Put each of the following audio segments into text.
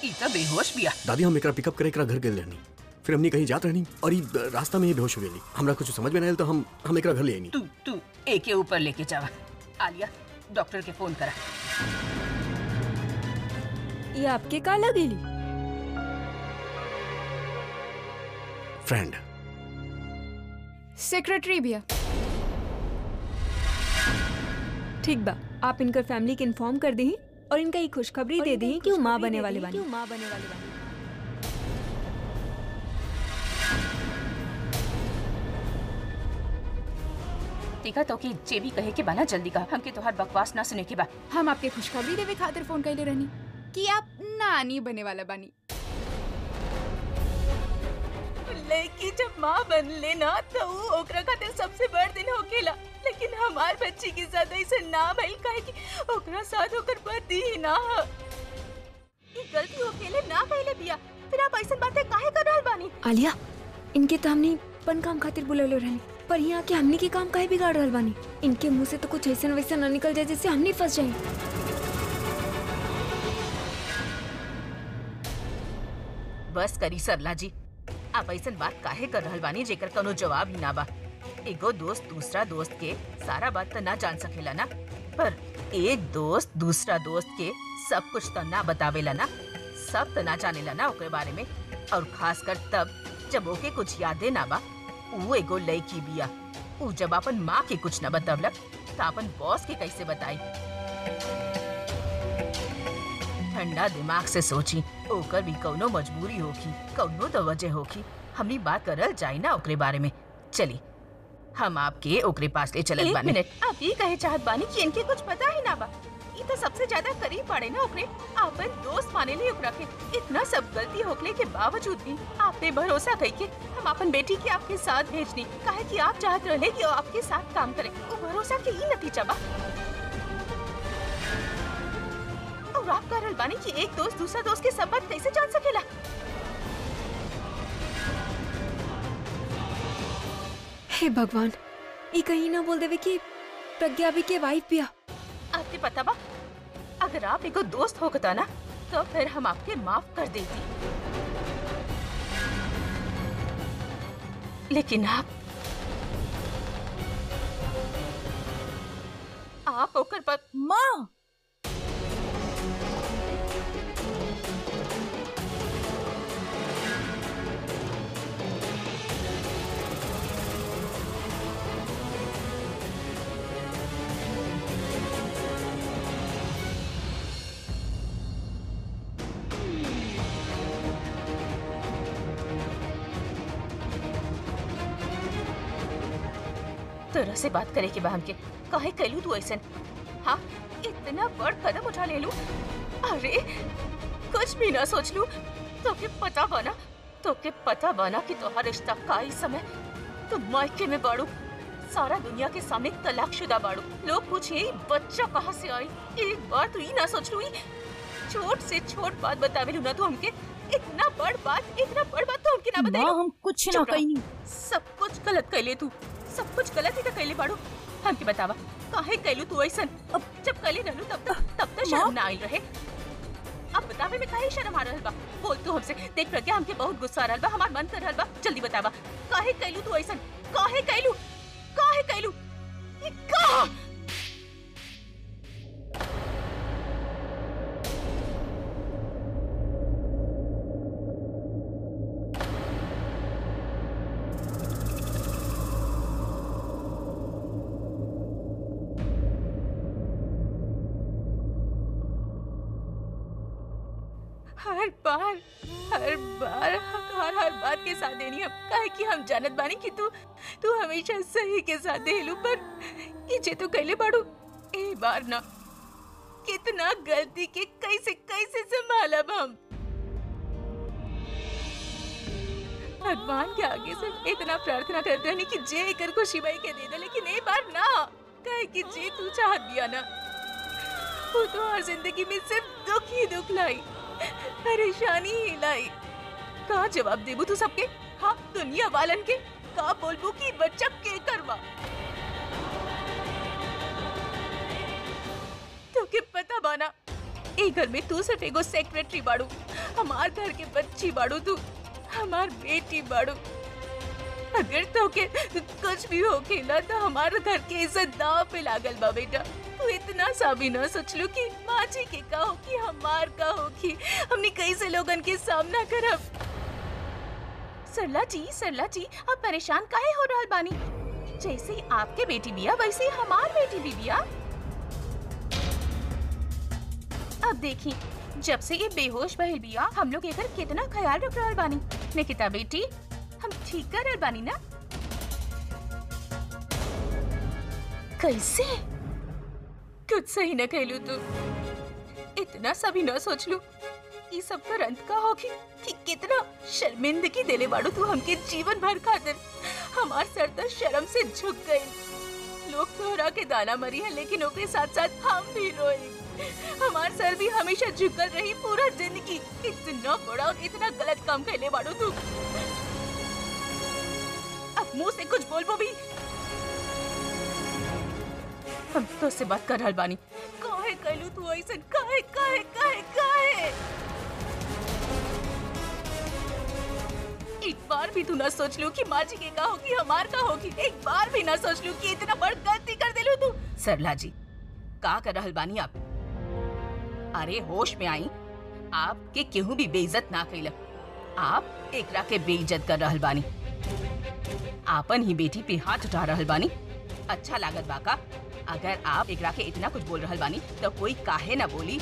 ई तो बेहोश बिया दादी हम एकरा पिकअप करे एकरा घर गेल रहनी फिर हमनी कहीं जात रहनी और ई रास्ता में ही बेहोश हो गेली हमरा कुछ समझ में नहीं आयल तो हम हम एकरा घर ले आईनी तू तू एक के ऊपर लेके जावा आलिया डॉक्टर के फोन करा ये आपके का लगेली फ्रेंड सेक्रेटरी भैया ठीक बा आप इनकर फैमिली के इन्फॉर्म कर दी और इनका ये खुशखबरी दे दी कि वो माँ बने वाले बानी माँ बने वाले बानी देखा तो कि जे भी कहे के बाना जल्दी का हमके तोहार बकवास ना सुने के बा हम आपके खुशखबरी देवे खातिर फोन कैले रहनी कि आप नानी बने वाला बानी लड़की जब माँ बन लेना तो वो ओकरा खातिर सबसे बड़ दिन होकेला लेकिन हमार बच्ची के साथ ऐसे ना भइल काहे कि ओकरा साथ ओकर पति ही ना ह ई गलती होकेले ना कइले बिया फिर आप ऐसन बातें काहे कर रहल बानी आलिया इनके तो हमने पन काम खातिर बुलौले रहनी पर यहाँ के हमने के काम काहे बिगाड़ रहल बानी इनके मुंह से तो कुछ ऐसा वैसा न निकल जाए जिससे हमने फंस जाए बस करी सरला जी आप ऐसन बात काहे कर रहल बानी जेकर कोनो जवाब ही ना बा एगो दोस्त दूसरा दोस्त के सारा बात तो ना जान सकेला ना पर एक दोस्त दूसरा दोस्त के सब कुछ तो ना बतावेला ना सब तो ना जानेला ना ओकरे बारे में और खासकर तब जब ओके कुछ यादे ना बा ऊ एगो लड़की बिया ऊ जब अपन माँ के कुछ न बतवलक तो अपन बॉस के कैसे बताई ठंडा दिमाग से सोची ओकर भी कौनो मजबूरी होगी कौनो तो वजह होगी हमनी बात करल जाई ना ओकरे बारे में चली हम आपके ओकरे पास ले चलत एक बानी मिनट आप ये कहे चाहत बानी कि इनके कुछ पता ही ना बा ये तो सबसे ज्यादा करीब पड़े ना ओकरे आपन दोस्त माने ली ओकरा के इतना सब गलती होकले के बावजूद भी आपने भरोसा कई के हम अपन बेटी के आपके साथ भेजनी काहे कि आप चाहत रहे कि वो आपके साथ काम करे वो भरोसा के ही नतीजा बा और आप कह रहल बानी कि एक दोस्त दूसरा दोस्त के सब बात कैसे जान सकेला हे भगवान ये कहीं ना बोल देवे कि प्रज्ञा भी के वाइफ बिया आपके पता बा अगर आप एगो दोस्त होगता ना तो फिर हम आपके माफ कर देती लेकिन आप आप ओकर पर माँ तरह से बात करे के बा हमके काहे कैलू तू ऐसन हाँ इतना बड़ कदम उठा ले लू अरे कुछ भी ना सोच लू तो के पता बना तो के पता बना कि तोहार रिश्ता का ही समय तो मायके में बाड़ू सारा दुनिया के सामने तलाकशुदा बाड़ू लोग पूछे "ई बच्चा कहाँ से आई एक बार तू ही ना सोच लू ई छोट से छोट बात बतावे लू ना तू हमके इतना बड़ बात इतना बड़ बात तो हमके ना बताई माँ हम कुछ ना चुप रहो। कहीं सब कुछ गलत कैले तू सब कुछ गलत ही तो कैले बाड़ू हमके बतावा काहे कैलू तू ऐसन अब जब कैले रहलू तब तक तब तक शर्म ना आई रहे अब बतावे में काहे शर्म आ रहल बा बोल तू हमसे देख प्रज्ञा हमके बहुत गुस्सा आ रहल बा हमार मन कर रहल बा जल्दी बतावा काहे कैलू तू ऐसन काहे कैलू काहे कैलू ये का हर बार हर बार हर हर बात के साथ देनी हम काहे कि हम जानत बानी कि तू तू हमेशा सही के साथ देलू पर ये जे तू कैले बाड़ू ए बार ना कितना गलती के कैसे कैसे संभालब हम भगवान के आगे से इतना प्रार्थना करते रहनी कि जे एकर खुशी बाई के दे दे लेकिन ए बार ना काहे कि जे तू चाहत दिया ना वो तो हर जिंदगी में सिर्फ दुख ही दुख लाई परेशानी ही लाई का जवाब देबू तू सबके हाँ दुनिया वालन के का बोलबू कि बच्चा के करवा तो के पता बाना ए घर में तू सिर्फ एगो सेक्रेटरी बाड़ू हमार घर के बच्ची बाड़ू तू हमार बेटी बाड़ू अगर तो के कुछ भी होके ना तो हमारे घर के इज्जत दाव पे लागल बा बेटा तू इतना सा भी ना सोचलू कि माँ जी के का हो कि हमार का हो कि हमने कैसे लोगन के सामना करब सरला जी सरला जी आप परेशान काहे हो रहल बानी जैसे ही आपके बेटी बिया वैसे ही हमार बेटी भी बिया अब देखी जब से ये बेहोश बहल बिया हम लोग एकर कितना ख्याल रख रहल बानी निकिता बेटी हम ठीक कर रहल बानी ना कैसे कुछ सही न कहलू तू इतना सभी न सोच लू ई सब कर अंत का होगी कि कितना शर्मिंदगी देले बाड़ू तू हमके जीवन भर खातिर हमार सर तो शर्म से झुक गई लोग तोहरा के दाना मरी है लेकिन ओकरे साथ साथ हम भी रोए हमार सर भी हमेशा झुकल रही पूरा जिंदगी इतना बड़ा और इतना गलत काम कैले बाड़ू तू अब मुंह से कुछ बोलबो भी हम तो से बात कर रहल बानी काहे कैलू तू ऐसन काहे काहे काहे काहे एक बार भी तू ना सोच लू कि माँ जी के का होगी हमार का होगी एक बार भी ना सोच लू कि इतना बड़ गलती कर दिलू तू सरला जी का कर रहल बानी आप अरे होश में आई आपके केहू भी बेइज्जत ना कैल आप एकरा के बेइज्जत कर रहल बानी आपन ही बेटी पे हाथ उठा रहल बानी अच्छा लागत बाका अगर आप एकरा के इतना कुछ बोल रहल बानी तो कोई काहे ना बोली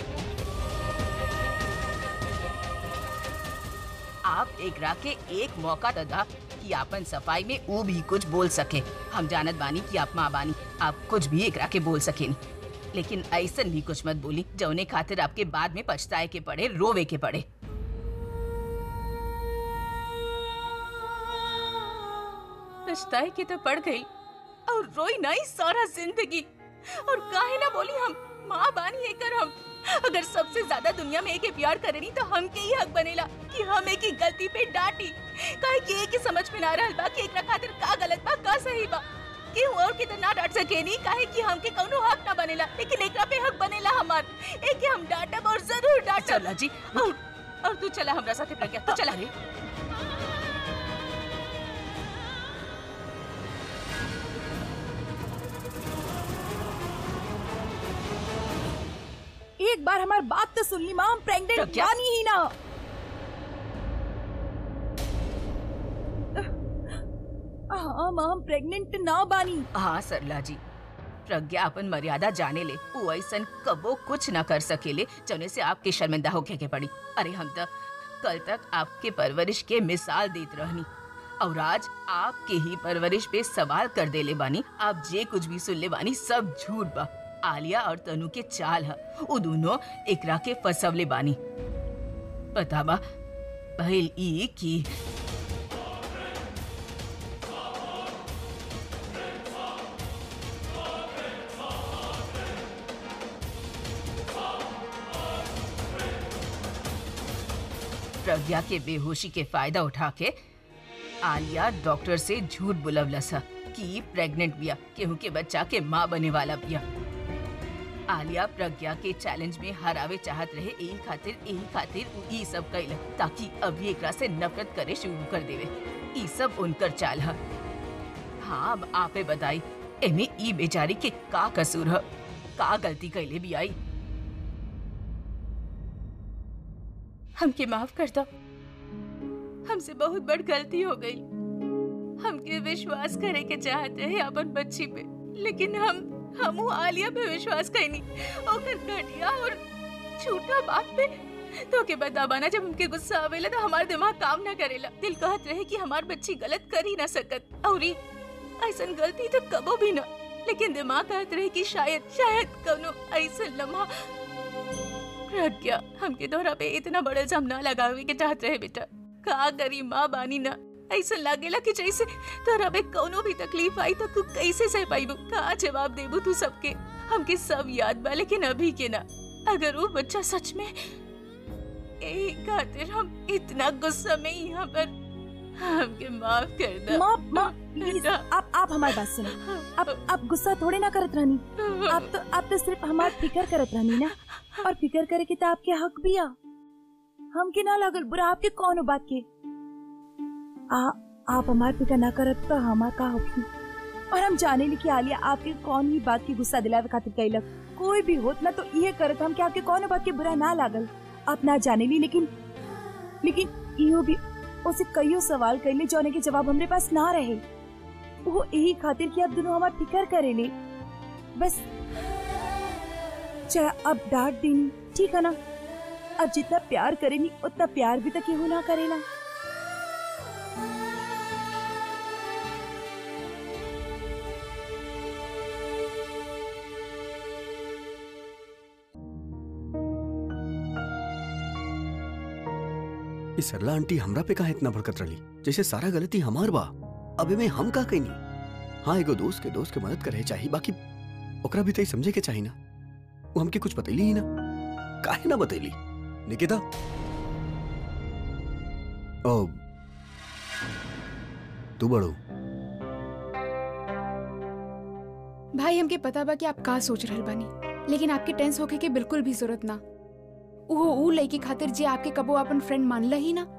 आप एकरा के एक मौका ददा कि आपन सफाई में वो भी कुछ बोल सके हम जानत बानी कि आप माँ बानी आप कुछ भी एकरा के बोल सकेनी लेकिन ऐसन भी कुछ मत बोली जौने खातिर आपके बाद में पछताए के पड़े रोवे के पड़े पछताए के तो पड़ गई और रोई नहीं सारा जिंदगी और काहे ना बोली हम माँ बानी है कर हम अगर सबसे ज्यादा दुनिया में एक ही प्यार करेनी तो हम के ही हक बनेला कि हम एक ही गलती पे डांटी काहे कि एक ही समझ में ना रहल बा कि एकरा खातिर का गलत बा का सही बा कि और कितना ना डांट सके नहीं काहे कि हमके कौनो हक ना बनेला लेकिन एकरा पे हक बनेला हमार एक के हम डांटब और जरूर डांटब चला जी और और तू चला हमरा साथे प्रज्ञा तू चला रे एक बार हमारी बात तो सुन ली माँ हम प्रेग्नेंट प्रज्ञा? बानी ही ना हाँ माँ हम प्रेग्नेंट ना बानी हाँ सरला जी प्रज्ञा अपन मर्यादा जाने ले वो ऐसन कबो कुछ न कर सकेले जौने से आपके शर्मिंदा होके के पड़ी अरे हम तो कल तक आपके परवरिश के मिसाल देत रहनी और आज आपके ही परवरिश पे सवाल कर देले बानी आप जे कुछ भी सुन ले बानी सब झूठ बा आलिया और तनु के चाल है वो दोनों एकरा के फसवले बानी पता बा पहल ई की प्रज्ञा के बेहोशी के फायदा उठा के आलिया डॉक्टर से झूठ बुलवलस ह कि प्रेग्नेंट बिया केहू के बच्चा के माँ बने वाला बिया आलिया प्रज्ञा के चैलेंज में हरावे चाहत रहे यही खातिर यही खातिर उ ई सब कैल ताकि अभी एकरा से नफरत करे शुरू कर देवे ई सब उनकर चाल ह हाँ अब आपे बताई एमे ई बेचारी के का कसूर ह का गलती कैले भी आई हमके माफ कर दो हमसे बहुत बड़ गलती हो गई हमके विश्वास करे के चाहत रहे अपन बच्ची पे लेकिन हम हमू आलिया पे विश्वास कैनी ओकर घटिया और झूठा बात पे तो के बता बाना जब हमके गुस्सा आवेला तो हमार दिमाग काम ना करेला दिल कहत रहे कि हमार बच्ची गलत कर ही ना सकत और ई ऐसन गलती तो कबो भी ना लेकिन दिमाग कहत रहे कि शायद शायद कौनो ऐसन लम्हा प्रज्ञा हमके तोहरा पे इतना बड़ा इल्जाम ना लगावे के चाहत रहे बेटा का करी माँ बानी ना ऐसा लागेला कि जैसे तोहरा पे कौनो भी तकलीफ आई तो तू कैसे सह पाईबू का जवाब देबू तू सबके हमके सब याद बा लेकिन अभी के ना अगर वो बच्चा सच में यही खातिर हम इतना गुस्सा में यहाँ पर हमके माफ कर दो माँ माँ प्लीज आप आप हमारी बात सुनो आप आप गुस्सा थोड़े ना करत रहनी आप तो आप तो सिर्फ हमार फिकर करत रहनी ना और फिकर करे के तो आपके हक भी आ हमके ना लागल बुरा आपके कौन हो बात के आ आप हमार फिकर ना करत तो हमार का होगी और हम जाने ली कि आलिया आपके कौन ही बात की गुस्सा दिलावे खातिर कैलक कोई भी होत ना तो ये करत हम कि आपके कौन बात के बुरा ना लागल आप ना जाने ली लेकिन लेकिन इहो भी उसे कईयो सवाल कैले जौने के जवाब हमरे पास ना रहे वो यही खातिर कि आप दोनों हमार फिकर करेले बस चाहे अब डांट देनी ठीक है ना अब जितना प्यार करेनी उतना प्यार भी तो केहू ना करेला ये सरला आंटी हमरा पे काहे इतना भड़कत रही जैसे सारा गलती हमार बा अबे में हम का कहीं हाँ एगो दोस्त के दोस्त के मदद करे चाहिए बाकी ओकरा भी तई समझे के चाहिए ना वो हमके कुछ बतैली ही ना काहे ना बतैली निकिता ओ तू बड़ो भाई हमके पता बा कि आप का सोच रहल बानी लेकिन आपके टेंस होके के बिल्कुल भी जरूरत ना वो ऊ लड़की खातिर जे आपके कबो अपन फ्रेंड मानला ही ना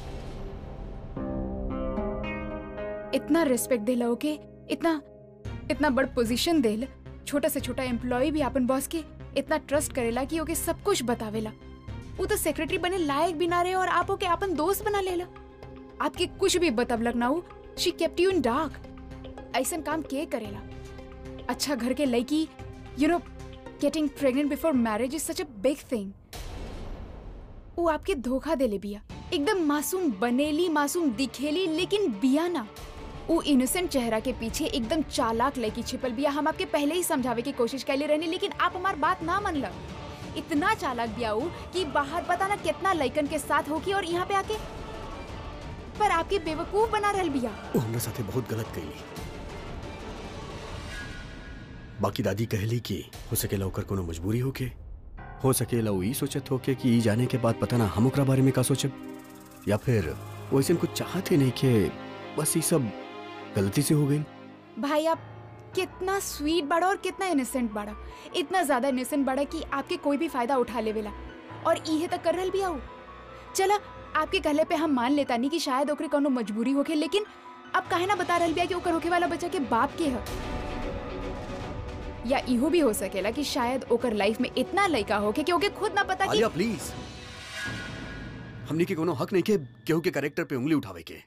इतना रिस्पेक्ट देला ओके इतना इतना बड़ पोजीशन देल छोटा से छोटा एम्प्लॉय भी अपन बॉस के इतना ट्रस्ट करेला कि ओके सब कुछ बतावेला वो तो सेक्रेटरी बने लायक भी ना रहे और आप ओके अपन दोस्त बना लेला आपके कुछ भी बतवलक ना हो she kept you in dark ऐसा काम के करेला अच्छा घर के लड़की you know getting pregnant before marriage is such a big thing वो आपके धोखा देले बिया एकदम मासूम बनेली मासूम दिखेली लेकिन बिया ना वो इनोसेंट चेहरा के पीछे एकदम चालाक लड़की छिपल बिया हम आपके पहले ही समझावे की कोशिश कैले रहनी लेकिन आप हमार बात ना मनल इतना चालाक बिया ऊ कि बाहर पता ना कितना लइकन के साथ होगी और यहाँ पे आके पर आपके बेवकूफ बना रहल बिया वो हमरा साथे बहुत गलत कैली बाकी दादी कहली कि हो सकेला ओकर कोनो मजबूरी होके हो सकेला वो ई सोचत होके कि ई जाने के बाद पता ना हम ओकरा बारे में का सोचब या फिर वो ऐसे कुछ चाहते नहीं कि बस ये सब गलती से हो गई भाई आप कितना स्वीट बड़ा और कितना इनोसेंट बड़ा इतना ज्यादा इनोसेंट बड़ा कि आपके कोई भी फायदा उठा लेवेला और इहे तक कर रहल भी आऊ चला आपके कहले पे हम मान लेता नहीं कि शायद ओकरे कोनो मजबूरी होके लेकिन अब काहे ना बता रहल बिया कि ओकर होके वाला बच्चा के बाप के ह या इहो भी हो सकेला कि शायद ओकर लाइफ में इतना लड़का होके कि ओके खुद ना पता कि आलिया प्लीज हमने के कोनो हक नहीं के केहू के कैरेक्टर पे उंगली उठावे के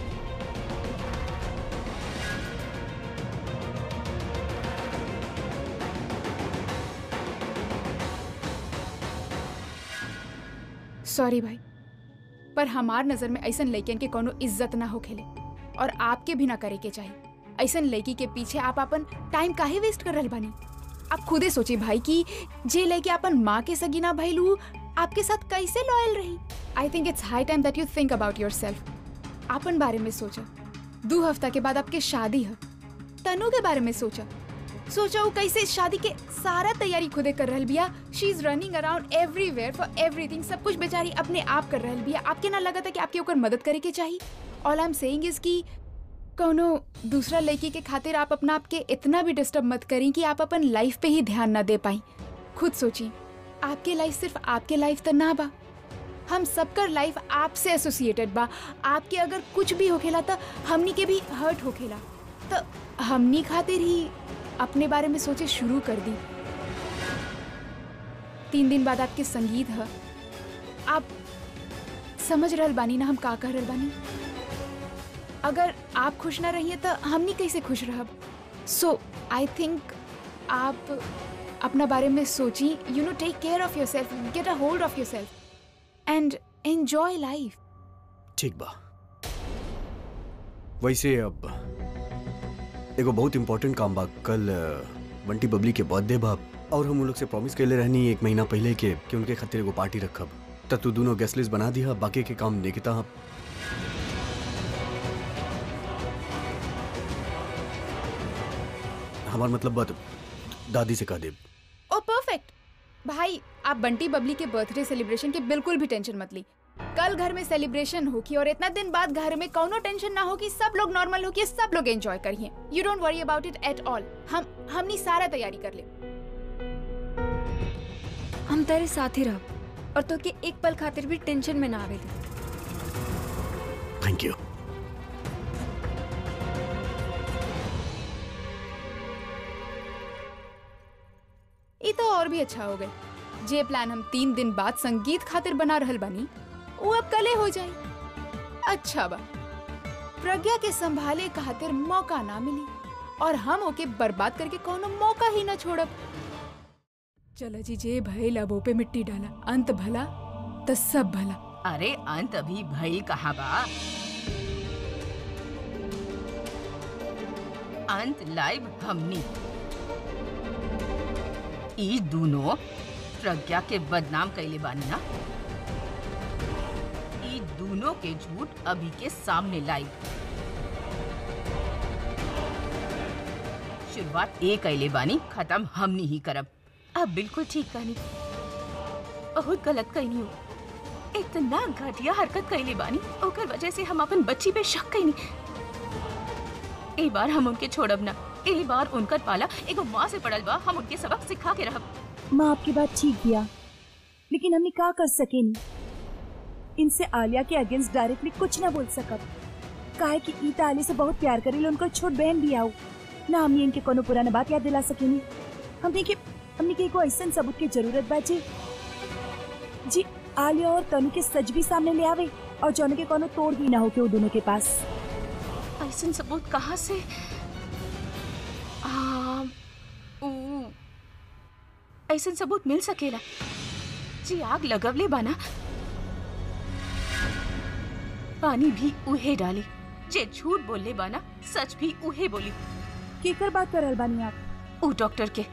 सॉरी भाई पर हमार नजर में ऐसन लड़कियन के कोनो इज्जत ना होखेले और आपके भी ना करे के चाहिए ऐसन लड़की के पीछे आप अपन टाइम काहे वेस्ट कर रहल बानी आप खुदे सोची भाई कि जे लड़की अपन माँ के सगी ना भइलू आपके साथ कैसे लॉयल रही I think it's high time that you think about yourself अपन बारे में सोचा दो हफ्ता के बाद आपके शादी है तनु के बारे में सोचा सोचा वो कैसे शादी के सारा तैयारी खुदे कर रहल बिया she is running around everywhere for everything सब कुछ बेचारी अपने आप कर रहल बिया आपके ना लगा था कि आपके ओकर मदद करे के चाहिए all I am saying is कि कोनो दूसरा लड़की के खातिर आप अपना आपके इतना भी डिस्टर्ब मत करें कि आप अपन लाइफ पे ही ध्यान ना दे पाई खुद सोचिए आपके लाइफ सिर्फ आपके लाइफ तो ना बा हम सबकर लाइफ आपसे एसोसिएटेड बा आपके अगर कुछ भी होखेला तो हमनी के भी हर्ट होखेला तो हमनी खातिर ही अपने बारे में सोचे शुरू कर दी तीन दिन बाद आपके संगीत है आप समझ रहल बानी ना हम का कह रहल बानी अगर आप खुश ना रहिए तो हमनी कैसे खुश रहब सो आई थिंक आप अपना बारे में सोची you know take care of yourself get a hold of yourself and enjoy life ठीक बा वैसे अब एगो बहुत इम्पोर्टेंट काम बा कल अ, बंटी बबली के बर्थडे बा और हम उन लोग से प्रॉमिस कैले रहनी एक महीना पहले के कि उनके खातिर एगो पार्टी रखब तब तू दोनों गेस्ट लिस्ट बना दिया बाकी के काम निकिता हमार मतलब बात दादी से कह दे ओ परफेक्ट भाई आप बंटी बबली के बर्थडे सेलिब्रेशन के बिल्कुल भी टेंशन मत ली कल घर में सेलिब्रेशन होगी और इतना दिन बाद घर में कोनो टेंशन ना होगी सब लोग नॉर्मल होगी सब लोग एंजॉय करिए you don't worry about it at all हम हमनी सारा तैयारी कर ले हम तेरे साथ ही रह और तो के एक पल खातिर भी टेंशन में ना आवे दे थैंक यू ये तो और भी अच्छा हो गए जे प्लान हम तीन दिन बाद संगीत खातिर बना रहल बानी वो अब कले हो जाए अच्छा बा प्रज्ञा के संभाले खातिर मौका ना मिली और हम ओके बर्बाद करके कोनो मौका ही ना छोड़ब चलो जी जे भइल अब पे मिट्टी डाला अंत भला तो सब भला अरे अंत अभी भइल कहाँ बा अंत लाइव हमनी ई दोनों प्रज्ञा के बदनाम कैले बानी ना ई दोनों के झूठ अभी के सामने लाई शुरुआत ए कैले बानी खत्म हमनी ही करब अब बिल्कुल ठीक कहनी बहुत गलत कहनी हो इतना घटिया हरकत कैले बानी ओकर वजह से हम अपन बच्ची पे शक कैनी ए बार हम उनके छोड़ब ना ए बार उनकर पाला एगो माँ से पड़ल बा हम उनके सबक सिखा के रहब माँ आपकी बात ठीक किया लेकिन हमने का कर सके नहीं इनसे आलिया के अगेंस्ट डायरेक्टली कुछ ना बोल सकब काहे कि ई त आलिया से बहुत प्यार करेले उनकर छोट बहन भी आओ ना हमने इनके कोनो पुराना बात याद दिला सकेनी हमने के हमने के एगो ऐसन सबूत की जरूरत बा जी जी आलिया और तनु के सच भी सामने ले आवे और जौन के कोनो तोड़ भी ना हो के वो दोनों के पास ऐसन सबूत कहाँ से आ, ऊ, ऐसन सबूत मिल सकेला जी आग लगवले बाना पानी भी उहे डाली जे झूठ बोलले बाना सच भी उहे बोली केकर बात कर रहल बानी आप ऊ डॉक्टर के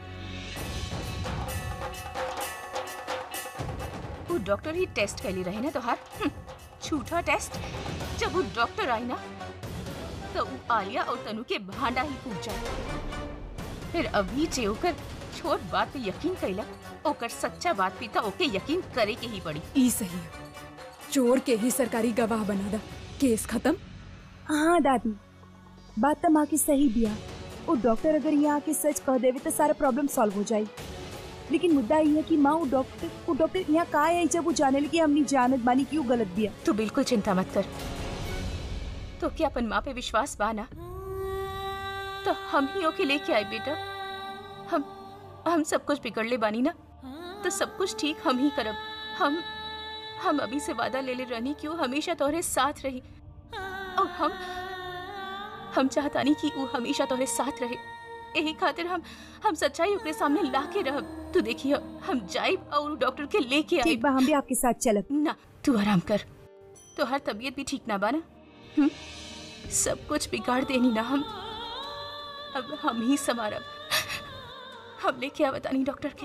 ऊ डॉक्टर ही टेस्ट कैली रहे ना तोहार हम्म, झूठा टेस्ट जब वो डॉक्टर आई ना तो ऊ आलिया और तनु के भांडा ही फूट जाए फिर अभी जे ओकर छोट बात पे यकीन कैला ओकर सच्चा बात पे तो ओके यकीन करे के ही पड़ी ई सही है चोर के ही सरकारी गवाह बना दा केस खत्म हाँ दादी बात तो माँ की सही बिया वो डॉक्टर अगर यहाँ आके सच कह देवे तो सारा प्रॉब्लम सॉल्व हो जाए लेकिन मुद्दा ये है कि माँ वो डॉक्टर वो डॉक्टर यहाँ का आई जब वो जाने लगी हमने जानत बानी क्यों गलत बिया तू बिल्कुल चिंता मत कर तो क्या अपन माँ पे विश्वास बाना तो हम ही ओके लेके आए बेटा हम हम सब कुछ बिगड़ ले बानी ना तो सब कुछ ठीक हम ही करब हम हम अभी से वादा ले ले रहनी क्यों हमेशा तोहरे साथ रही और हम हम चाहतानी कि वो हमेशा तोहरे साथ रहे यही खातिर हम हम सच्चाई ओकरे सामने ला के रहब तू देखिए हम जाइब और उ डॉक्टर के लेके आइब ठीक बा हम भी आपके साथ चलब ना तू आराम कर तो हर तबीयत भी ठीक ना बाना हम्म? सब कुछ बिगाड़ देनी ना हम अब हम ही संभारब हम लेके आ बतानी डॉक्टर के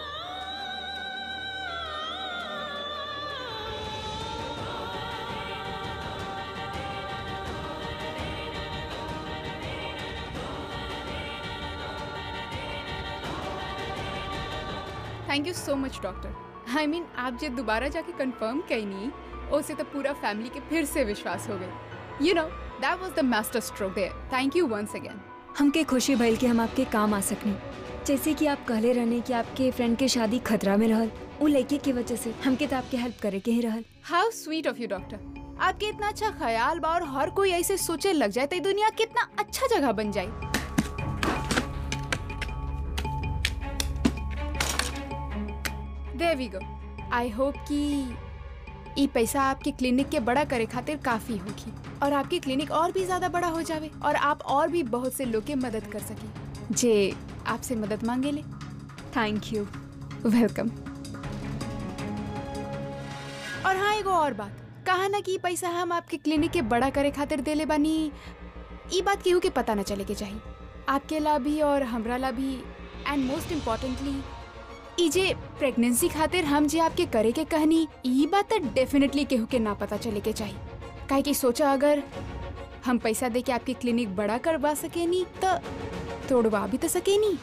thank you so much doctor I mean आप जे दोबारा जाके कंफर्म कहीं उससे तो पूरा फैमिली के फिर से विश्वास हो गए you know that was the master stroke there thank you once again हमके खुशी भइल कि हम आपके काम आ सकनी जैसे कि आप कहले रहने कि आपके फ्रेंड के शादी खतरा में रहल वो लड़के की वजह से हमके तो आपके हेल्प करे के ही रहल how sweet of you doctor आपके इतना अच्छा ख्याल बा और हर कोई ऐसे सोचे लग जाए तो ये दुनिया कितना अच्छा जगह बन जाए there we go I hope कि ई पैसा आपके क्लिनिक के बड़ा करे खातिर काफी होगी और आपकी क्लिनिक और भी ज्यादा बड़ा हो जावे और आप और भी बहुत से लोग के मदद कर सके जे आपसे मदद मांगे ले थैंक यू वेलकम और हाँ एगो और बात कहा ना कि ई पैसा हम आपके क्लिनिक के बड़ा करे खातिर देले बानी ई बात केहू के पता न चले के चाहिए आपके ला भी और हमरा ला भी एंड मोस्ट इम्पोर्टेंटली ई जे प्रेगनेंसी खातिर हम जे आपके करे के कहनी ई बात तो डेफिनेटली केहू के ना पता चले के चाहिए काहे कि सोचा अगर हम पैसा दे के आपकी क्लिनिक बड़ा करवा सके नी तो तोड़वा भी तो सके नी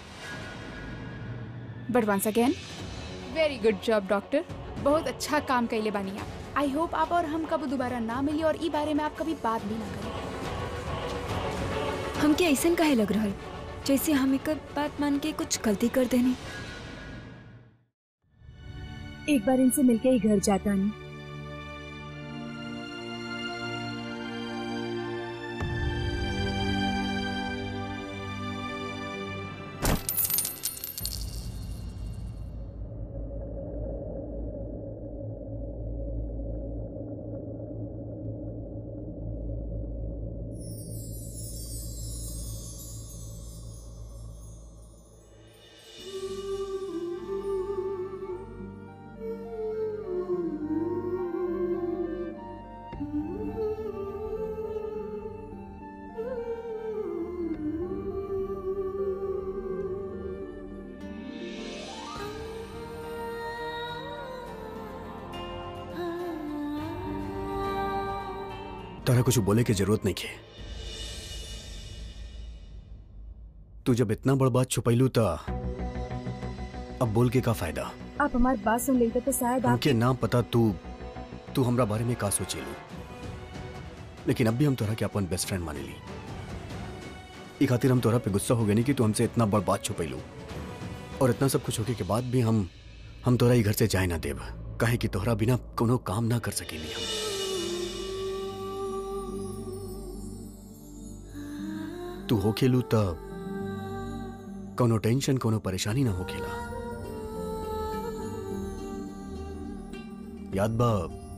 but once again very good job doctor बहुत अच्छा काम कैले बानी आप आई होप आप और हम कब दोबारा ना मिली और ई बारे में आप कभी बात भी ना करें हमके ऐसन काहे लग रहल जैसे हम एक बात मान के कुछ गलती कर देनी एक बार इनसे मिलके ही घर जाता नहीं तारा कुछ बोले की जरूरत नहीं है तू जब इतना बड़ बात छुपैलू त अब बोल के का फायदा आप हमारी बात सुन लेते तो शायद आप हमके ना पता तू तू हमरा बारे में का सोचेलू लेकिन अब भी हम तोरा के अपन बेस्ट फ्रेंड माने ली ई खातिर हम तोरा पे गुस्सा हो गए नहीं कि तू हमसे इतना बड़ बात छुपैलू और इतना सब कुछ होके के बाद भी हम हम तोरा ई घर से जाए ना देब काहे कि तोहरा बिना कोनो काम ना कर सकेली हम तू होखेलू त कोनो टेंशन कोनो परेशानी ना होखेला याद बा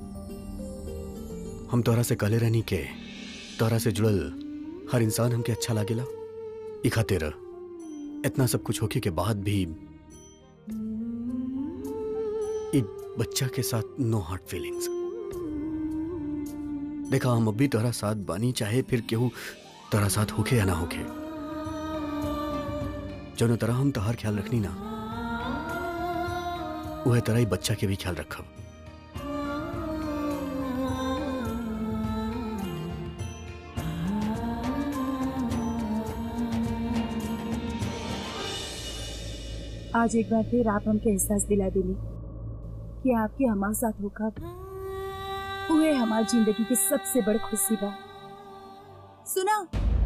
हम तोहरा से कहले रहनी के तोहरा से जुड़ल हर इंसान हमके अच्छा लागेला ई खातिर इतना सब कुछ होके के बाद भी ई बच्चा के साथ नो हार्ट फीलिंग्स देखा हम अभी तोहरा साथ बानी चाहे फिर केहू तोहरा साथ होके या ना होके जौनो तरह हम तोहार ख्याल रखनी ना वह तरह ही बच्चा के भी ख्याल रखब आज एक बार फिर आप हमके एहसास दिला दिली कि आपके हमारे साथ होकर हुए हमारी जिंदगी की सबसे बड़ी खुशी बा सुना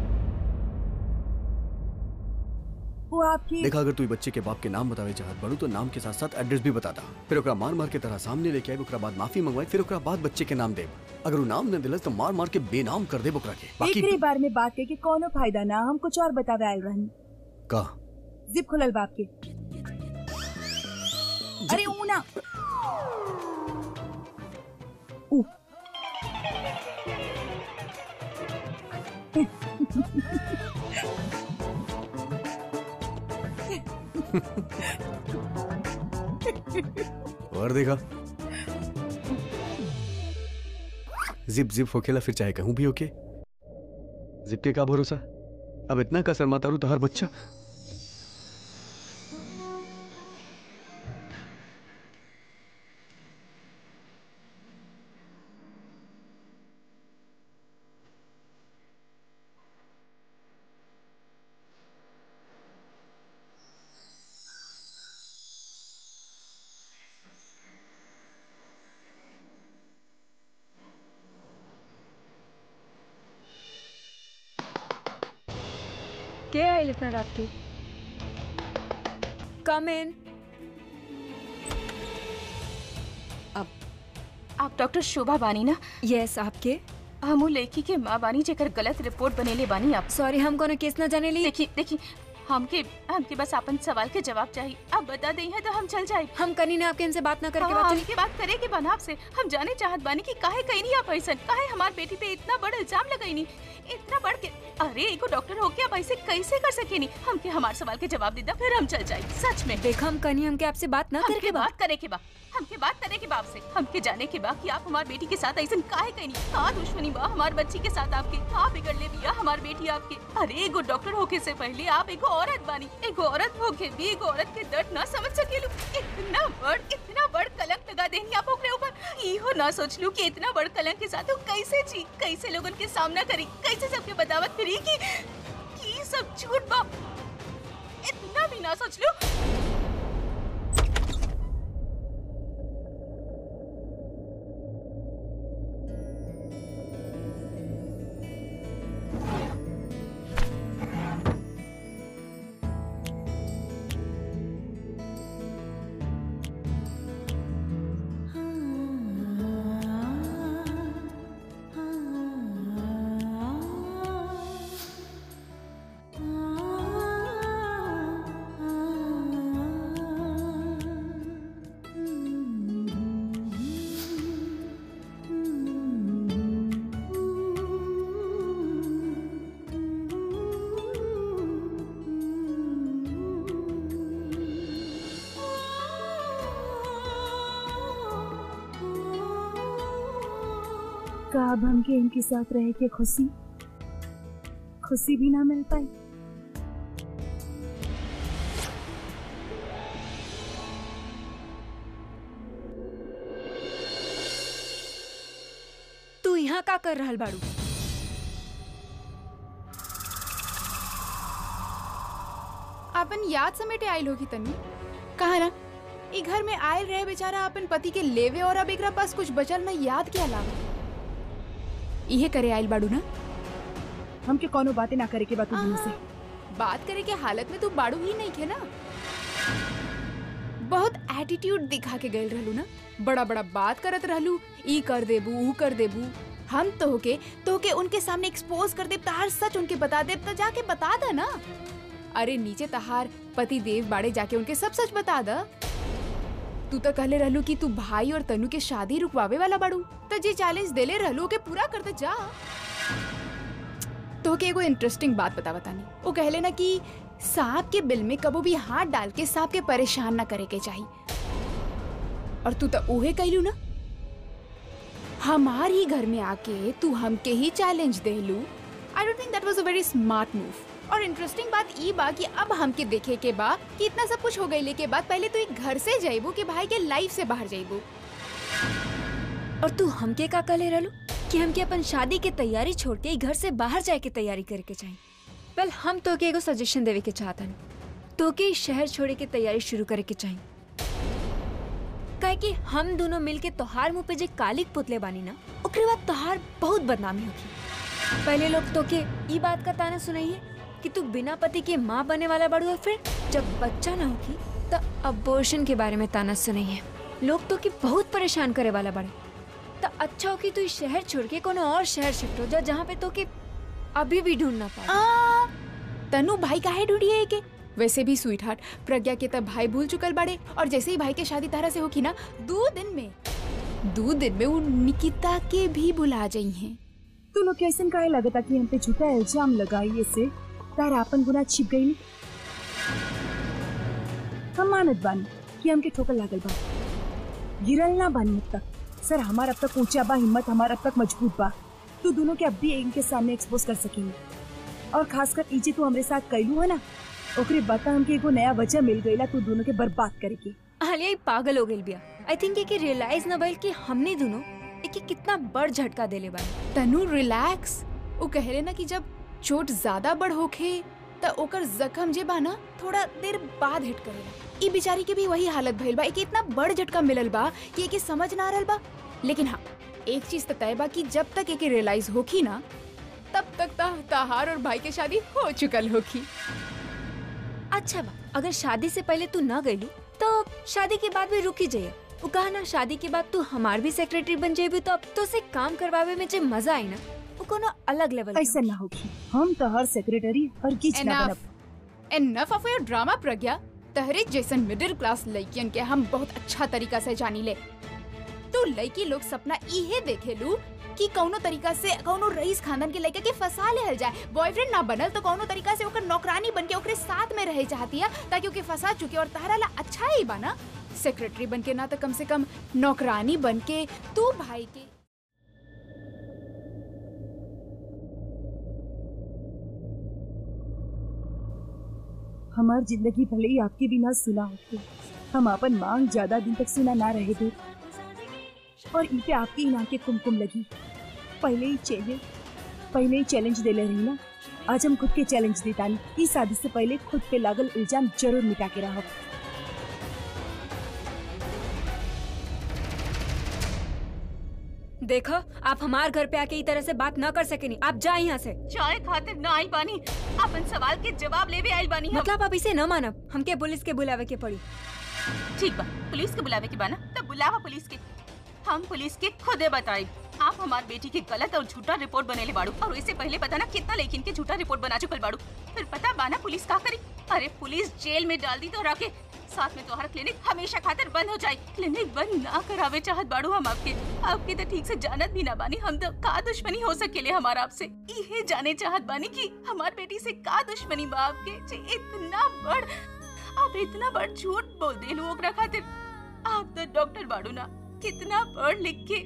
वो आपकी देखा अगर तू ई बच्चे के बाप के नाम बतावे चाहत बड़ू तो नाम के साथ साथ एड्रेस भी बताता फिर ओकरा मार मार के तरह सामने लेके आए ओकरा बाद माफी मंगवाई फिर ओकरा बाद बच्चे के नाम देब अगर वो नाम न दिलस तो मार मार के बेनाम कर दे ओकरा के बाकी एकरे बार में बात के कि कोनो फायदा ना हम कुछ और बतावे आयल रहनी का जिप खुलल बाप के अरे ऊना ऊ और देखा जिप जिप होकेला फिर चाहे कहूं भी होके जिप के का भरोसा अब इतना का शर्माता रू तो हर बच्चा के आयल इतना रात के कम इन आप डॉक्टर शोभा बानी ना यस आपके हमू लड़की के माँ बानी जेकर गलत रिपोर्ट बनेले बानी आप सॉरी हम कोनो केस ना जाने ली देखिए देखिए हमके हमके बस अपन सवाल के जवाब चाहिए आप बता दी है तो हम चल जाए हम कनी ने आपके इनसे बात ना करके हाँ, बात हमके बात करे के बना आपसे हम जाने चाहत बानी कि काहे कहीं नहीं आप ऐसा काहे हमार बेटी पे इतना बड़ा इल्जाम लगाई इतना बढ़ के अरे एगो डॉक्टर होके आप ऐसे कैसे कर सकेनी हमके हमार सवाल के जवाब दे दा फिर हम चल जाए सच में देखा हम कनी हमके आपसे बात ना हमके करके बात बात करे के बा हमके बात करे के बा आपसे हमके जाने के बा कि आप हमार बेटी के साथ ऐसा काहे कहीं का दुश्मनी बा हमार बच्ची के साथ आपके का बिगड़ ले बिया हमार बेटी आपके अरे एगो डॉक्टर होके से पहले आप एगो औरत बानी एगो औरत होके भी एगो औरत के दर्द ना समझ सकेलू इतना बड़ इतना बड़ कलंक लगा देनी आप ओकरे ऊपर इहो ना सोच लू कि इतना बड़ कलंक के साथ वो कैसे जी कैसे लोगन के सामना करी कैसे सबके बदावत करी कि कि ई सब झूठ बा इतना भी ना सोच लू का अब हमके इनके साथ रह के खुशी खुशी भी ना मिल पाई तू यहाँ का कर रहल बाड़ू अपन याद समेटे आयल होगी तन्वी कहा ना ई घर में आयल रहे बेचारा अपन पति के लेवे और अब एकरा पास कुछ बचल ना याद के अलावा इहे करे आयल बाड़ू ना हमके कोनो बातें ना करे के बात तुम से बात करे के हालत में तू बाड़ू ही नहीं खे ना बहुत एटीट्यूड दिखा के गए रहलू ना बड़ा बड़ा बात करत रहलू ई कर देबू ऊ कर देबू हम तो के तो के उनके सामने एक्सपोज कर देब तहार सच उनके बता देब तो जाके बता दा ना अरे नीचे तहार पति देव बाड़े जाके उनके सब सच बता दा तू तो कहले रहलू कि तू भाई और तनु के शादी रुकवावे वाला बाड़ू तो जे चैलेंज देले रहलू के पूरा करते जा तो के एगो इंटरेस्टिंग बात बता बतानी वो कहले ना कि सांप के बिल में कबो भी हाथ डाल के सांप के परेशान ना करे के चाहिए और तू तो उहे कहलू ना हमार ही घर में आके तू हमके ही चैलेंज देलू I don't think that was a very smart move और इंटरेस्टिंग बात ई बा कि अब हमके देखे के बा कि इतना सब कुछ हो गईले के बाद पहले तो एक घर से जाइबू कि भाई के लाइफ से बाहर जाइबू और तू हमके का कहले रहलू कि हमके अपन शादी के तैयारी छोड़ के ई घर से बाहर जाए के तैयारी करे के चाहिए वेल हम तो के एगो सजेशन देवे के चाहतन तो के ई शहर छोड़े के तैयारी शुरू करे के चाहिए काहे कि हम दोनों मिलके तोहार मुंह पे जे कालिक पुतले बानी ना ओकरे बाद तोहार बहुत बदनामी होगी पहले लोग तो के ई बात का ताना सुनाइए कि तू बिना पति के माँ बने वाला बड़ू और फिर जब बच्चा ना होगी तो अबॉर्शन के बारे में ताना सुनाइए लोग तो के बहुत परेशान करे वाला बड़े तो अच्छा हो कि तू इस शहर छोड़ के कोनो और शहर शिफ्ट हो जा जहाँ पे तो के अभी भी ढूंढ ना पाए आ, तनु भाई काहे ढूंढिए के वैसे भी स्वीट हार्ट प्रज्ञा के तब भाई भूल चुकल बाड़े और जैसे ही भाई के शादी तारा से होगी ना दो दिन में दो दिन में वो निकिता के भी बुला जाई हैं तू लोग कैसे काहे लगता कि हम पे झूठा इल्जाम लगाई से तार आपन गुना छिप गई हम मानत बानी कि हमके ठोकर लागल बा गिरल ना बानी अब तक सर हमार अब तक ऊंचा बा हिम्मत हमार अब तक मजबूत बा तू दोनों के अब भी इनके सामने एक्सपोज कर सकेंगे और खासकर इजे तू हमरे साथ कैलू है ना ओकरे बता हमके एगो नया वजह मिल गईला तू दोनों के बर्बाद करे के आलिया ई पागल हो गई बिया आई थिंक ये कि रियलाइज ना भइल कि हमने दोनों एक एक कितना बड़ झटका देले बानी तनु रिलैक्स वो कहले ना कि जब चोट ज्यादा बड़ होखे त ओकर जख्म जे बा ना थोड़ा देर बाद हिट करेला ई बेचारी के भी वही हालत भइल बा एके इतना बड़ झटका मिलल बा कि एके समझ ना आ रहल बा लेकिन हाँ एक चीज तो तय बा कि जब तक एके रियलाइज होखी ना तब तक ता, ताहार और भाई के शादी हो चुकल होखी अच्छा बा अगर शादी से पहले तू ना गईलू तो शादी के बाद भी रुकी जाइए वो कहा ना शादी के बाद तू हमार भी सेक्रेटरी बन जाएगी तो अब तो से काम करवावे में जो मजा आई ना वो कोनो अलग लेवल के ऐसा ना होगी हम तो हर सेक्रेटरी और किच ना Enough. बनब enough of your drama Pragya तहरे जैसन मिडिल क्लास लड़कियन के हम बहुत अच्छा तरीका से जानी ले तो लड़की लोग सपना इहे देखेलू कि कौनो तरीका से कौनो रईस खानदान के लड़के के फंसा लेहल जाए बॉयफ्रेंड ना बनल तो कौनो तरीका से ओकर नौकरानी बन के ओकरे साथ में रहे चाहती है ताकि ओके फंसा चुके और तारा ला अच्छा ही बना सेक्रेटरी बन के ना तो कम से कम नौकरानी बन के तू भाई के हमार जिंदगी भले ही आपके बिना सुना होती हम अपन मांग ज्यादा दिन तक सुना ना रहे थे और ई पे आपकी ही के कुमकुम लगी पहले ही चैलेंज पहले ही चैलेंज दे ले रही ना आज हम खुद के चैलेंज देता नहीं इस शादी से पहले खुद पे लागल इल्जाम जरूर मिटा के रहो देखो आप हमार घर पे आके ई तरह से बात ना कर सकेनी आप जाए यहाँ से चाय खातिर ना आई बानी अपन सवाल के जवाब लेवे आइल बानी हम मतलब आप इसे न मानब हमके पुलिस के बुलावे के पड़ी ठीक बा पुलिस के बुलावे के बाना तब बुलावा पुलिस के हम पुलिस के खुदे बताई आप हमार बेटी की गलत और झूठा रिपोर्ट बनेले बाड़ू और इससे पहले पता ना कितना लेकिन के झूठा रिपोर्ट बना चुकल बाड़ू फिर पता बाना पुलिस का करी अरे पुलिस जेल में डाल दी तो रखे साथ में तोहरा क्लिनिक हमेशा खातिर बंद हो जाए क्लिनिक बंद ना करावे चाहत बाड़ू हम आपके आपके तो ठीक से जानत भी ना बानी हम तो का दुश्मनी हो सकेले हमारा आपसे इहे जाने चाहत बानी कि हमार बेटी से का दुश्मनी बा आपके जे इतना बड़ आप इतना बड़ झूठ बोल देलू ओकरा खातिर आप तो डॉक्टर बाड़ू ना कितना पढ़ लिख के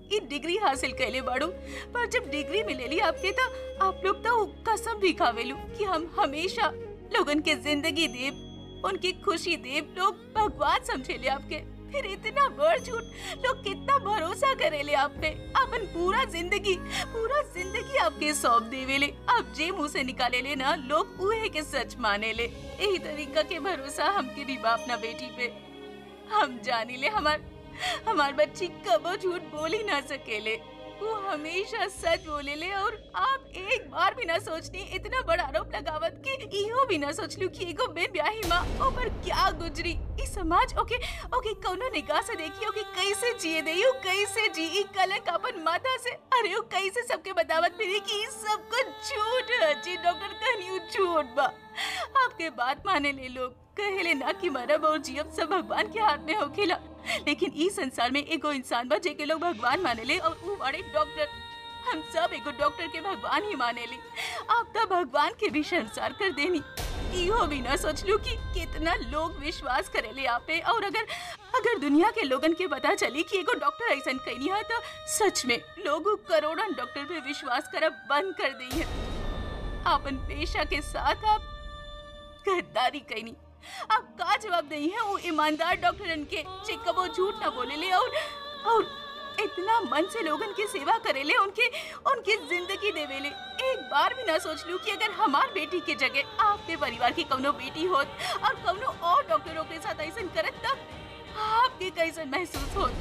ये डिग्री हासिल कैले बाड़ू पर जब डिग्री मिलेली आपके तो आप लोग तो कसम भी खावेलू कि हम हमेशा लोगन के जिंदगी देव उनकी खुशी देव लोग भगवान समझेले आपके फिर इतना बड़ झूठ लोग कितना भरोसा करेले आप पे अपन पूरा जिंदगी पूरा जिंदगी आपके सौंप देवेले आप जे मुंह से निकाले ले ना लोग उहे के सच माने ले यही तरीका के भरोसा हमके भी बाप ना बेटी पे हम जानी ले हमार हमार बच्ची कबो झूठ बोल ही ना सकेले वो हमेशा सच बोले ले और आप एक बार भी ना सोचनी इतना बड़ा आरोप लगावत कि इहो भी ना सोचलू कि एगो बे ब्याही माँ ऊपर क्या गुजरी ई समाज ओके ओके कौनो निगाह से देखी ओके कैसे जिए दे यू कैसे जी ई कलंक अपन माथा से अरे वो कैसे सबके बतावत फिरी कि ई सब कुछ झूठ है जी डॉक्टर कहनी झूठ बा आपके बात माने ले लोग कहेले ना कि मरब और जियब सब भगवान के हाथ में होखेला लेकिन ई संसार में एगो इंसान बा जेके लोग भगवान मानेले और वो बड़े डॉक्टर हम सब एगो डॉक्टर के भगवान ही मानेले आप तो भगवान के भी शर्मसार कर देनी इहो भी ना सोचलू कि कितना लोग विश्वास करेले आप पे और अगर अगर दुनिया के लोगन के पता चली कि एगो डॉक्टर ऐसन कहनी है तो सच में लोग करोड़ों डॉक्टर पे विश्वास करब बंद कर दी है अपन पेशा के साथ आप गद्दारी कहनी आप का जवाब नहीं है वो ईमानदार डॉक्टरन के जे कबो झूठ ना बोले ले और और इतना मन से लोगन की सेवा करेले उनके उनकी जिंदगी देवेले एक बार भी ना सोच लू कि अगर हमार बेटी के जगह आपके परिवार की कौनो बेटी होत और कौनो और डॉक्टरों के साथ ऐसा करत तब आपके कैसे महसूस होत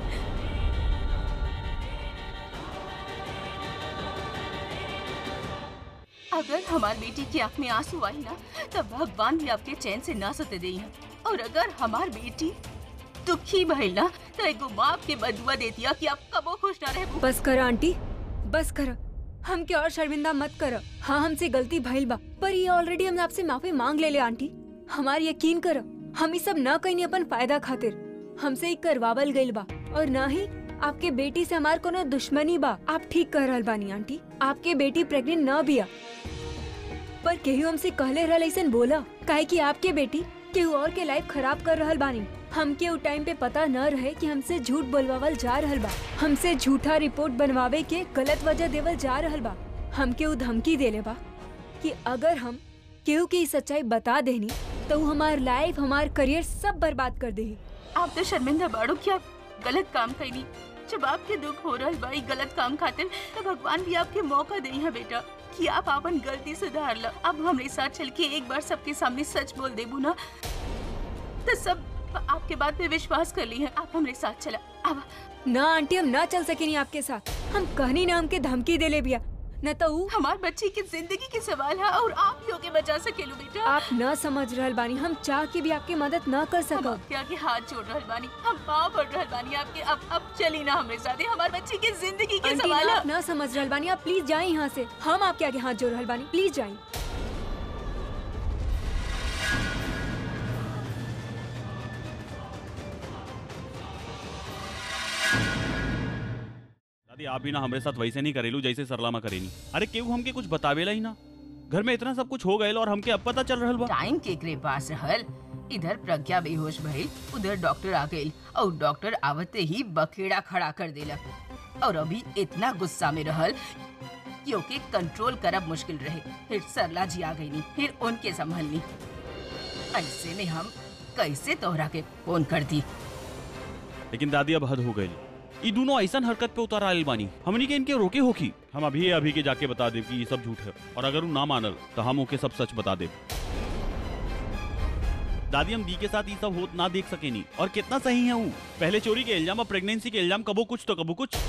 अगर हमार बेटी की आंख में आंसू आई ना तब भगवान भी आपके चैन से ना सते दे और अगर हमार बेटी दुखी भइल ना तो एगो माँ के बदुआ देतिया कि आप कबो खुश ना रहे बस कर आंटी बस कर हम के और शर्मिंदा मत कर हाँ हमसे गलती भइल बा पर ये ऑलरेडी हमने आपसे माफी मांग ले ले आंटी हमार यकीन कर हम ये सब न कहीं अपन फायदा खातिर हमसे ही करवावल गइल बा और ना ही आपके बेटी से हमार कोनो दुश्मनी बा आप ठीक कर रहल बानी आंटी आपके बेटी प्रेग्नेंट न बिया पर केहू हमसे कहले रहल ऐसन बोला काहे कि आपके बेटी केहू और के लाइफ खराब कर रहल बानी हमके उ टाइम पे पता न रहे कि हमसे झूठ बोलवावल जा रहल बा हमसे झूठा रिपोर्ट बनवावे के गलत वजह देवल जा रहल बा हमके उ धमकी देले बा कि अगर हम केहू की सच्चाई बता देनी तो उ हमार लाइफ हमार करियर सब बर्बाद कर देही आप तो शर्मिंदा बाड़ो कि आप गलत काम कैनी जब आपके दुख हो रहा भाई गलत काम खातिर तो भगवान भी आपके मौका दे है बेटा कि आप अपन गलती सुधार लो अब हमारे साथ चल के एक बार सबके सामने सच बोल देबू ना तो सब आपके बात पे विश्वास कर ली है आप हमारे साथ चला अब ना आंटी हम ना चल सकेनी आपके साथ हम कहनी ना हमके धमकी देले बिया न तो उ हमार बच्ची की जिंदगी के सवाल है और आप ही होके बचा सकेलू बेटा आप न समझ रहल बानी हम चाह के भी आपकी मदद न कर हम सकब आपके आगे हाथ जोड़ रहल बानी हम पाँव पड़ रहल बानी आपके अब अब चली ना हमारे साथ हमार बच्ची की जिंदगी के आंटी सवाल ना है आप न समझ रहल बानी आप प्लीज जाए यहाँ से हम आपके आगे हाथ जोड़ रहल बानी प्लीज जाए दादी आप भी ना हमारे साथ वैसे नहीं करेलू जैसे सरलामा करेनी अरे केहू हमके कुछ बतावेला ही ना घर में इतना सब कुछ हो गए और हमके अब पता चल रहल बा टाइम केकरे पास रहल इधर प्रज्ञा बेहोश भइल उधर डॉक्टर आ गइल और डॉक्टर आवते ही बखेड़ा खड़ा कर देलक और अभी इतना गुस्सा में रहल कि ओके कंट्रोल करब मुश्किल रहे फिर सरला जी आ गईनी फिर उनके संभलनी ऐसे में हम कैसे तोहरा के फोन कर दी लेकिन दादी अब हद हो गई ये दोनों ऐसा हरकत पे उतार आयल बानी हमनी के इनके रोके होकी हम अभी अभी के जाके बता देव कि ये सब झूठ है और अगर वो ना मानल तो हम ओके सब सच बता देव दादी हम दी के साथ ये सब होत ना देख सके नहीं और कितना सही है वो पहले चोरी के इल्जाम और प्रेगनेंसी के इल्जाम कबो कुछ तो कबो कुछ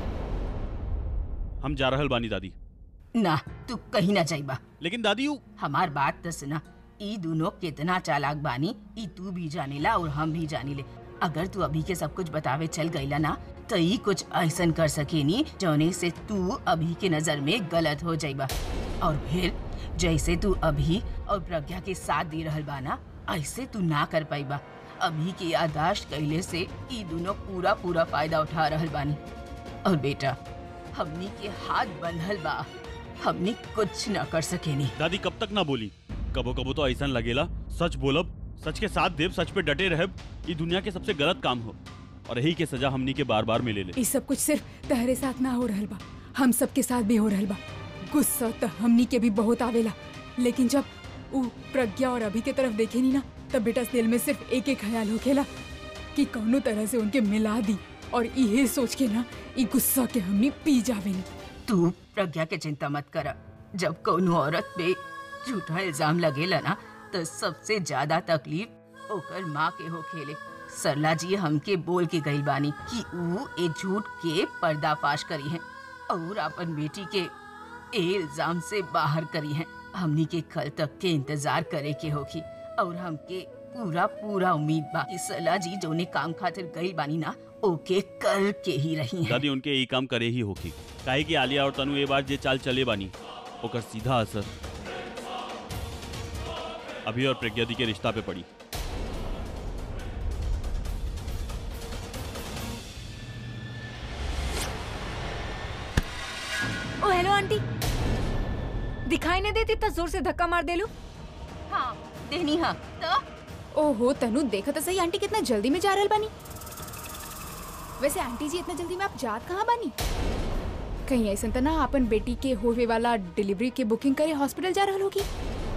हम जा रहल बानी दादी ना तू कहीं ना जाइबा लेकिन दादी वो हमार बात तो सुना ई दोनों कितना चालाक बानी ई तू भी जानेला और हम भी जानीले अगर तू अभी के सब कुछ बतावे चल गईला ना तो ई कुछ ऐसन कर सकेनी जौने से तू अभी के नजर में गलत हो जाइबा और फिर जैसे तू अभी और प्रज्ञा के साथ दे रहल बाना ऐसे तू ना कर पाइबा अभी की यादाश्त कैले से ई दोनों पूरा पूरा फायदा उठा रहल बानी और बेटा हमनी के हाथ बंधल बा हमनी कुछ न कर सकेनी दादी कब तक ना बोली कबो कबो तो ऐसा लगेला सच बोलब सच के साथ देव सच पे डटे रहे ये दुनिया के सबसे गलत काम हो और यही के सजा हमनी के बार बार मिले ले ये सब कुछ सिर्फ तहरे साथ ना हो रहल बा हम सबके साथ भी हो रहल बा गुस्सा तो हमनी के भी बहुत आवेला लेकिन जब उ प्रज्ञा और अभी के तरफ देखे नी ना तब बेटा दिल में सिर्फ एक एक ख्याल होखेला कि कौनो तरह से उनके मिला दी और इहे सोच के ना ई गुस्सा के हमनी पी जावेनी तू प्रज्ञा के चिंता मत कर जब कोनो औरत पे झूठा इल्जाम लगेला ना तो सबसे ज्यादा तकलीफ ओकर माँ के हो खेले सरला जी हमके बोल के गई बानी कि ऊ ए झूठ के पर्दाफाश करी है और अपन बेटी के ए इल्जाम से बाहर करी है हमनी के कल तक के इंतजार करे के होगी और हमके पूरा पूरा उम्मीद बा कि सरला जी जोने काम खातिर गई बानी ना ओके कर के ही रही है दादी उनके यही काम करे ही होगी काहे कि आलिया और तनु ये बार जे चाल चले बानी ओकर सीधा असर अभी और प्रज्ञा दी के रिश्ता पे पड़ी ओ हेलो आंटी दिखाई नहीं देती इतना जोर से धक्का मार दे लू हाँ देनी हाँ तो ओहो तनु देखो तो सही आंटी कितना जल्दी में जा रहल बानी वैसे आंटी जी इतना जल्दी में आप जात कहाँ बानी कहीं ऐसा तो ना अपन बेटी के होवे वाला डिलीवरी के बुकिंग करे हॉस्पिटल जा रहल होगी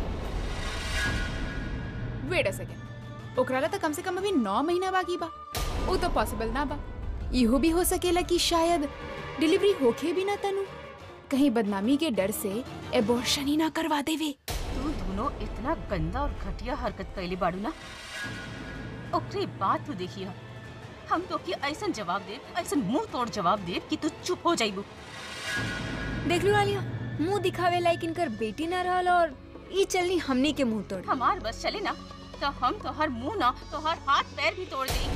वेट अ सेकेंड ओकरा ला तो कम से कम अभी नौ महीना बाकी बा वो तो पॉसिबल ना बा इहो भी हो सकेला कि शायद डिलीवरी होके भी ना तनु कहीं बदनामी के डर से एबॉर्शन ही ना करवा देवे तू दोनों इतना गंदा और घटिया हरकत कैले बाड़ू ना ओकरे बात तू देखिए हम तो की ऐसा जवाब दे ऐसा मुंह तोड़ जवाब दे कि तू चुप हो जाइबू देख लू आलिया मुंह दिखावे लायक इनकर बेटी ना रहल और ई चलनी हमनी के मुंह तोड़ हमार बस चले ना तो हम तो हर मुंह ना तो हर हाथ पैर भी तोड़ दे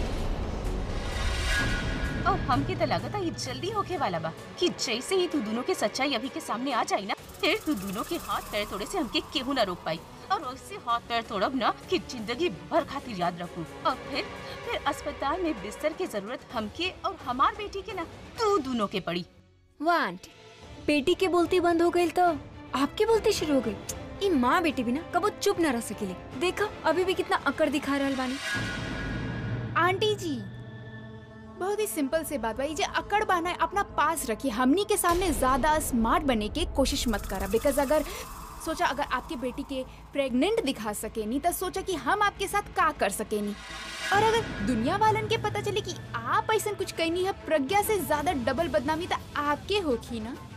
और हमके तो लगता ये जल्दी होके वाला बा कि जैसे ही तू दोनों के सच्चाई अभी के सामने आ जाई ना फिर तू दोनों के हाथ पैर तोड़े से हमके केहू ना रोक पाई और वैसे हाथ पैर तोड़ब ना कि जिंदगी भर खातिर याद रखू और फिर फिर अस्पताल में बिस्तर की जरूरत हमके और हमार बेटी के ना तू दोनों के पड़ी वाह आंटी बेटी के बोलती बंद हो गई तो आपके बोलती शुरू हो गई ई माँ बेटी भी ना कबो चुप ना रह सकेली देखा अभी भी कितना अकड़ दिखा रहल बानी आंटी जी बहुत ही सिंपल से बात भाई जे अकड़ बना है अपना पास रखिए हमनी के सामने ज्यादा स्मार्ट बनने की कोशिश मत करा बिकॉज अगर सोचा अगर आपकी बेटी के प्रेग्नेंट दिखा सके नहीं तो सोचा कि हम आपके साथ का कर सके नहीं और अगर दुनिया वालन के पता चले कि आप ऐसा कुछ कहनी है प्रज्ञा से ज्यादा डबल बदनामी तो आपके होखी ना